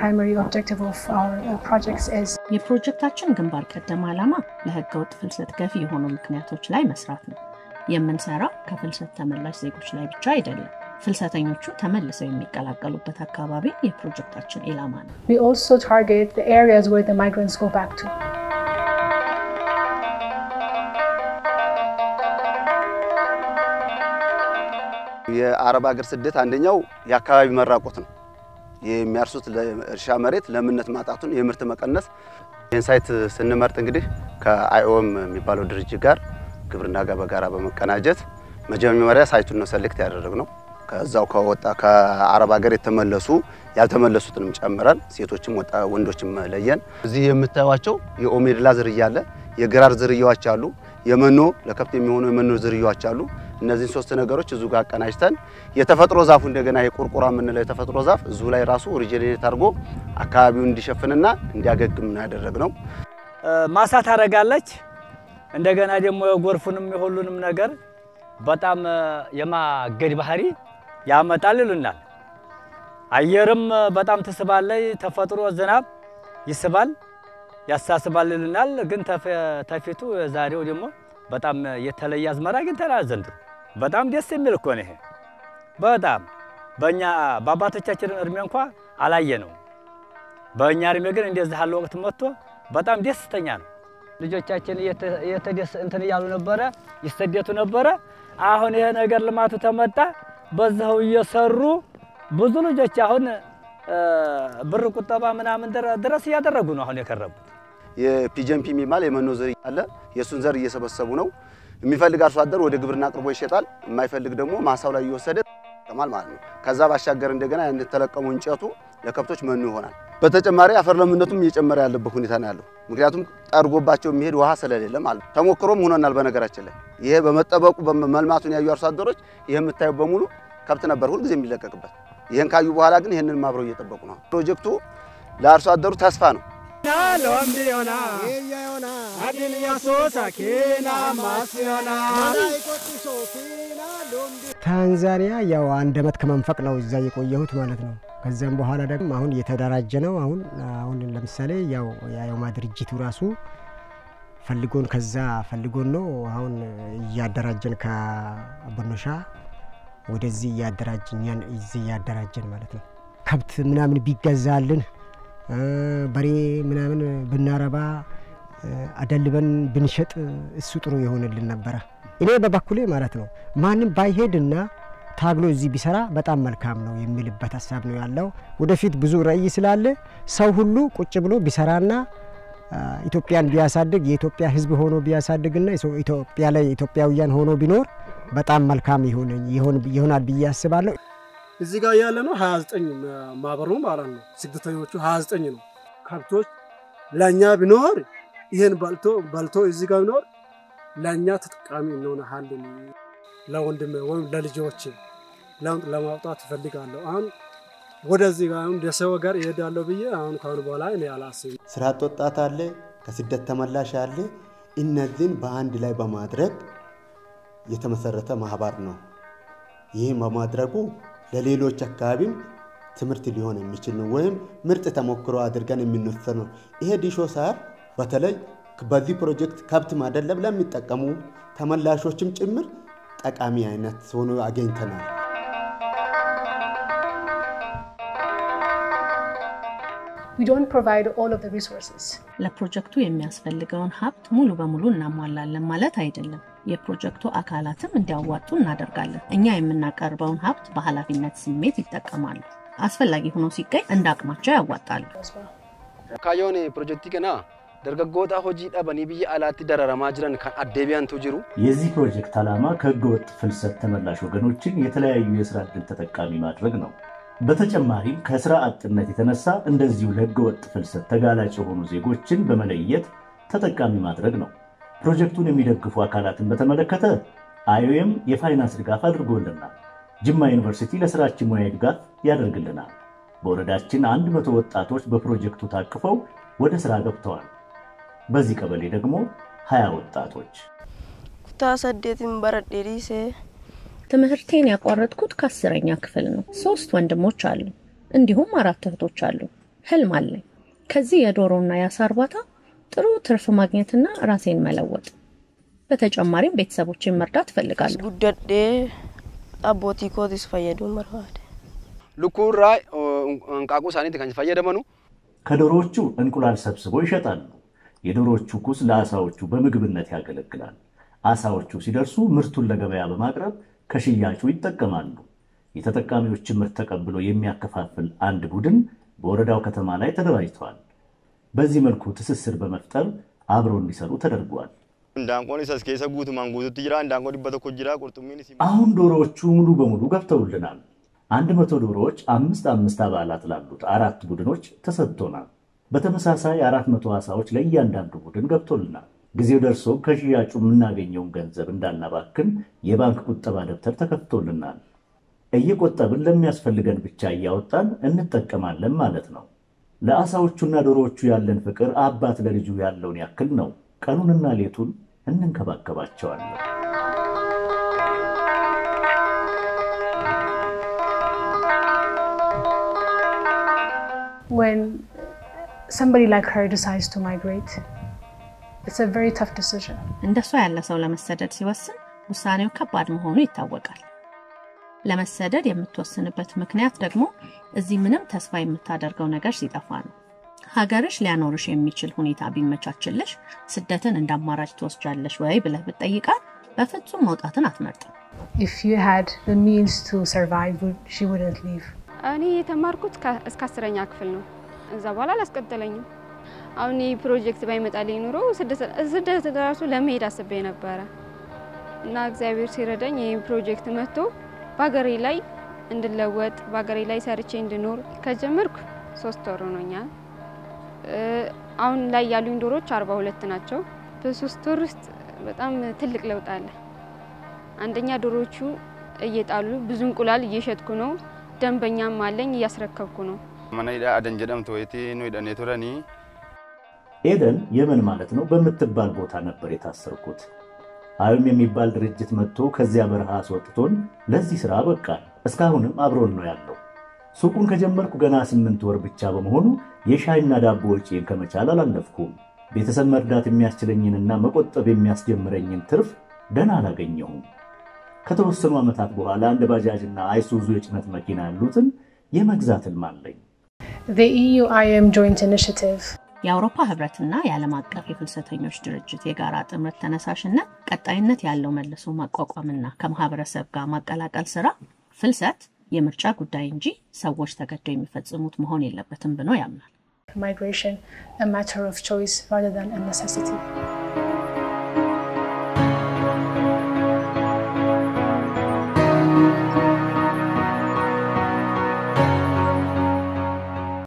primary objective of our uh, projects is የፕሮጀክታችን ግንባር ቀደም ዓላማ ለህገ ወጥ ፍልሰት ገፊ የሆኑ ምክንያቶች ላይ መስራት ነው። የምንሰራው ከፍልሰት ተመላሽ ዜጎች ላይ ብቻ አይደለም። ፍልሰተኞቹ ተመልሰው የሚቀላቀሉበት አካባቢ የፕሮጀክታችን ኢላማ ነው። we also target the areas where the migrants go back to. የአረብ ሀገር ስደት አንደኛው የአካባቢ መራቆት ነው። የሚያርሱት እርሻ መሬት ለምነት ማጣቱን፣ የምርት መቀነስ። ይህን ሳይት ስንመርጥ እንግዲህ ከአይኦም የሚባለው ድርጅት ጋር ግብርና ጋር በጋራ በመቀናጀት መጀመሪያ ሳይቱን ነው ሰሌክት ያደረግነው። ከዛው ከወጣ ከአረብ ሀገር የተመለሱ ያልተመለሱትንም ጨምረን ሴቶችም ወጣ ወንዶችም ለየን። እዚህ የምታዩቸው የኦሜድላ ዝርያ አለ፣ የግራር ዝርያዎች አሉ፣ የመኖ ለከብት የሚሆኑ የመኖ ዝርያዎች አሉ። እነዚህን ሶስት ነገሮች እዚሁ ጋር አቀናጅተን የተፈጥሮ ዛፉ እንደገና የቁርቁራ የምንለው የተፈጥሮ ዛፍ እዚሁ ላይ ራሱ ሪጀኔሬት አድርጎ አካባቢውን እንዲሸፍንና እንዲያገግም ነው ያደረግነው። ማሳ ታደርጋለች። እንደገና ደግሞ የጎርፉንም የሁሉንም ነገር በጣም የማገድ ባህሪ ያመጣል ይሉናል። አየርም በጣም ትስባለች። ተፈጥሮ ዝናብ ይስባል ያሳስባል ይሉናል። ግን ተፊቱ ዛሬው ደግሞ በጣም የተለየ አዝመራ አግኝተናል ዘንድሮ። በጣም ደስ የሚል እኮ ነው ይሄ። በጣም በእኛ በአባቶቻችን እድሜ እንኳ አላየ ነው። በእኛ እድሜ ግን እንደዚህ ያለ ወቅት መጥቶ በጣም ደስተኛ ነው። ልጆቻችን እንትን እያሉ ነበረ፣ ይሰደቱ ነበረ። አሁን ይሄ ነገር ልማቱ ተመጣ፣ በዛው እየሰሩ ብዙ ልጆች አሁን ብር ቁጠባ ምናምን ድረስ እያደረጉ ነው አሁን የከረሙት። የፒጀምፒ የሚባል የመኖ ዝርያ አለ። የእሱን ዘር እየሰበሰቡ ነው። የሚፈልግ አርሶ አደር ወደ ግብርና አቅርቦ ይሸጣል። የማይፈልግ ደግሞ ማሳው ላይ እየወሰደ ይጠቀማል ማለት ነው። ከዛ ባሻገር እንደገና የተለቀሙ እንጨቱ ለከብቶች መኖ ይሆናል። በተጨማሪ አፈር ለምነቱም እየጨመረ ያለበት ሁኔታ ነው ያለው። ምክንያቱም ጠርጎባቸው የሚሄድ ውሃ ስለሌለ ማለት ነው። ተሞክሮም ሆኖናል። በነገራችን ላይ ይሄ በመጠበቁ መልማቱን ያዩ አርሶ አደሮች ይህ የምታዩ በሙሉ ከብት ነበር ሁልጊዜ የሚለቀቅበት። ይህን ካዩ በኋላ ግን ይህንን አብረው እየጠበቁ ነው። ፕሮጀክቱ ለአርሶ አደሩ ተስፋ ነው። ታንዛኒያ ያው አንድ አመት ከመንፈቅ ነው እዛ የቆየሁት ማለት ነው። ከዚያም በኋላ ደግሞ አሁን እየተደራጀ ነው። አሁን አሁን ለምሳሌ ያው የአዮማ ድርጅቱ ራሱ ፈልጎን ከዛ ፈልጎን ነው አሁን እያደራጀን ከአቦኖሻ ወደዚህ እያደራጀን እዚህ እያደራጀን ማለት ነው። ከብት ምናምን ቢገዛልን በሬ ምናምን ብናረባ አደልበን ብንሸጥ እሱ ጥሩ የሆንልን ነበረ። እኔ በበኩሌ ማለት ነው ማንም ባይሄድና ታግሎ እዚህ ቢሰራ በጣም መልካም ነው የሚልበት ሀሳብ ነው ያለው። ወደፊት ብዙ ራዕይ ስላለ ሰው ሁሉ ቁጭ ብሎ ቢሰራና ኢትዮጵያን ቢያሳድግ የኢትዮጵያ ሕዝብ ሆኖ ቢያሳድግና ኢትዮጵያ ላይ ኢትዮጵያውያን ሆኖ ቢኖር በጣም መልካም ይሆናል ብዬ አስባለሁ። እዚህ ጋር ያለ ነው 29 ማህበሩ ማለት ነው። ስደተኞቹ 29 ነው። ከብቶች ለእኛ ቢኖር ይህን በልቶ በልቶ እዚህ ጋር ቢኖር ለእኛ ተጠቃሚ እንሆናለን። ለወንድሜ ወይም ለልጆች ለውጥ ለማውጣት እፈልጋለሁ። አሁን ወደዚህ ጋር አሁን ደሰው ጋር ይሄዳለሁ ብዬ አሁን ካሁን በኋላ እኔ አላስብም። ስራ አጥ ወጣት አለ፣ ከስደት ተመላሽ አለ። እነዚህን በአንድ ላይ በማድረግ የተመሰረተ ማህበር ነው። ይህም በማድረጉ ለሌሎች አካባቢም ትምህርት ሊሆን የሚችል ነው፣ ወይም ምርጥ ተሞክሮ አድርገን የምንወስድ ነው። ይሄ ዲሾ ሳር በተለይ በዚህ ፕሮጀክት ከብት ማደለብ ለሚጠቀሙ ተመላሾችም ጭምር ጠቃሚ አይነት ሆኖ አገኝተናል። We don't provide all of the resources. ለፕሮጀክቱ የሚያስፈልገውን ሀብት ሙሉ በሙሉ እናሟላለን ማለት አይደለም። የፕሮጀክቱ አካላትም እንዲያዋጡ እናደርጋለን። እኛ የምናቀርበውን ሀብት በኃላፊነት ስሜት ይጠቀማሉ። አስፈላጊ ሆኖ ሲገኝ እንደ አቅማቸው ያዋጣሉ። ካዮን ፕሮጀክቲ ከና ደርገጎታ ሆጂ ጠበኒ ብዬ አላቲ ደረረማ ጅረን ከን አዴቢያንቱ ጅሩ የዚህ ፕሮጀክት ዓላማ ከህገወጥ ፍልሰት ተመላሽ ወገኖችን የተለያዩ የስራ ዕድል ተጠቃሚ ማድረግ ነው። በተጨማሪም ከስራ አጥነት የተነሳ እንደዚሁ ለህገወጥ ፍልሰት ተጋላጭ የሆኑ ዜጎችን በመለየት ተጠቃሚ ማድረግ ነው። ፕሮጀክቱን የሚደግፉ አካላትን በተመለከተ አይኦኤም የፋይናንስ ድጋፍ አድርጎልናል። ጅማ ዩኒቨርሲቲ ለስራችን ሙያ ድጋፍ ያደርግልናል። በወረዳችን አንድ መቶ ወጣቶች በፕሮጀክቱ ታቅፈው ወደ ስራ ገብተዋል። በዚህ ቀበሌ ደግሞ ሀያ ወጣቶች ኩታ ሰዴትን በረዴሪሴ ትምህርቴን ያቋረጥኩት ከአስረኛ ክፍል ነው። ሶስት ወንድሞች አሉ፣ እንዲሁም አራት እህቶች አሉ። ህልም አለኝ። ከዚህ የዶሮና የአሳ እርባታ ጥሩ ትርፍ ማግኘትና ራሴን መለወጥ፣ በተጨማሪም ቤተሰቦችን መርዳት እፈልጋለሁ። ጉደዴ አቦቲ ኮቲስ ፈየዱን በርባደ ልኩራ እንቃቁ ሳኒት ከን ፈየደመኑ ከዶሮዎቹ እንቁላል ሰብስበው ይሸጣሉ። የዶሮዎቹ ኩስ ለአሳዎቹ በምግብነት ያገለግላል። አሳዎቹ ሲደርሱ ምርቱን ለገበያ በማቅረብ ከሽያጩ ይጠቀማሉ። የተጠቃሚዎችን ምርት ተቀብሎ የሚያከፋፍል አንድ ቡድን በወረዳው ከተማ ላይ ተደራጅተዋል። በዚህ መልኩ ትስስር በመፍጠር አብረው እንዲሰሩ ተደርጓል። እንዳንቆን ሰስ ኬሰ ጉቱማን ጉቱት ጅራ እንዳንቆ ዲበተ ኮ ጅራ ቁርጡሚን አሁን ዶሮዎቹ ሙሉ በሙሉ ገብተውልናል። አንድ መቶ ዶሮዎች አምስት አምስት አባላት ላሉት አራት ቡድኖች ተሰጥቶናል። በተመሳሳይ አራት መቶ ዓሳዎች ለእያንዳንዱ ቡድን ገብቶልናል። ጊዜው ደርሶ ከሽያጩ የምናገኘውን ገንዘብ እንዳናባክን የባንክ ቁጠባ ደብተር ተከፍቶልናል። እየቆጠብን ለሚያስፈልገን ብቻ እያወጣን እንጠቀማለን ማለት ነው። ለአሳዎቹና ዶሮዎቹ ያለን ፍቅር አባት ለልጁ ያለውን ያክል ነው። ቀኑንና ሌቱን እንንከባከባቸዋለን። When somebody like her decides to migrate, it's a very tough decision. እንደሷ ያለ ሰው ለመሰደድ ሲወስን ውሳኔው ከባድ መሆኑ ይታወቃል። ለመሰደድ የምትወስንበት ምክንያት ደግሞ እዚህ ምንም ተስፋ የምታደርገው ነገር ሲጠፋ ነው። ሀገርሽ ሊያኖርሽ የሚችል ሁኔታ ቢመቻችልሽ ስደትን እንደ አማራጭ ትወስጃለሽ ወይ ብለህ ብትጠይቃት በፍጹም መውጣትን አትመርጥም። If you had the means to survive, would- she wouldn't leave. እኔ የተማርኩት ከ- እስከ አስረኛ ክፍል ነው። እዛ በኋላ አላስቀጠለኝም። አሁን ይህ ፕሮጀክት ባይመጣልኝ ኑሮ ስደት ስደት ራሱ ለመሄድ አስቤ ነበረ እና እግዚአብሔር ሲረዳኝ ይህ ፕሮጀክት መጥቶ በሀገሬ ላይ እንድለወጥ በሀገሬ ላይ ሰርቼ እንድኖር ከጀመርኩ ሶስት ወር ሆኖኛል። እ፣ አሁን ላይ ያሉኝ ዶሮች አርባ ሁለት ናቸው። በሶስት ወር ውስጥ በጣም ትልቅ ለውጥ አለ። አንደኛ ዶሮቹ እየጣሉ ብዙ እንቁላል እየሸጥኩ ነው። ደንበኛም አለኝ እያስረከብኩ ነው። መነ ሂዳ አደን ጀደምቱ ወይቲ ኑ ሂደኔ ቱረኒ ኤደን የመን ማለት ነው በምትባል ቦታ ነበር የታሰርኩት። አዩም የሚባል ድርጅት መጥቶ ከዚያ በረሃ አስወጥቶን ለዚህ ስራ በቃል። እስካሁንም አብሮን ነው ያለው። ሱቁን ከጀመርኩ ገና ስምንት ወር ብቻ በመሆኑ የሻይና ዳቦ ወጪን ከመቻል አላለፍኩም። ቤተሰብ መርዳት የሚያስችለኝንና መቆጠብ የሚያስጀምረኝን ትርፍ ደህና አላገኘሁም። ከተወሰኑ ዓመታት በኋላ እንደ ባጃጅና አይሱዙ የጭነት መኪና ያሉትን የመግዛት ህልም አለኝ። The EU IM joint initiative የአውሮፓ ህብረትና የዓለም አቀፍ የፍልሰተኞች ድርጅት የጋራ ጥምረት ተነሳሽነት ቀጣይነት ያለው መልሶ ማቋቋምና ከማህበረሰብ ጋር ማቀላቀል ስራ ፍልሰት የምርጫ ጉዳይ እንጂ ሰዎች ተገደው የሚፈጽሙት መሆን የለበትም ብሎ ያምናል። migration a matter of choice rather than a necessity.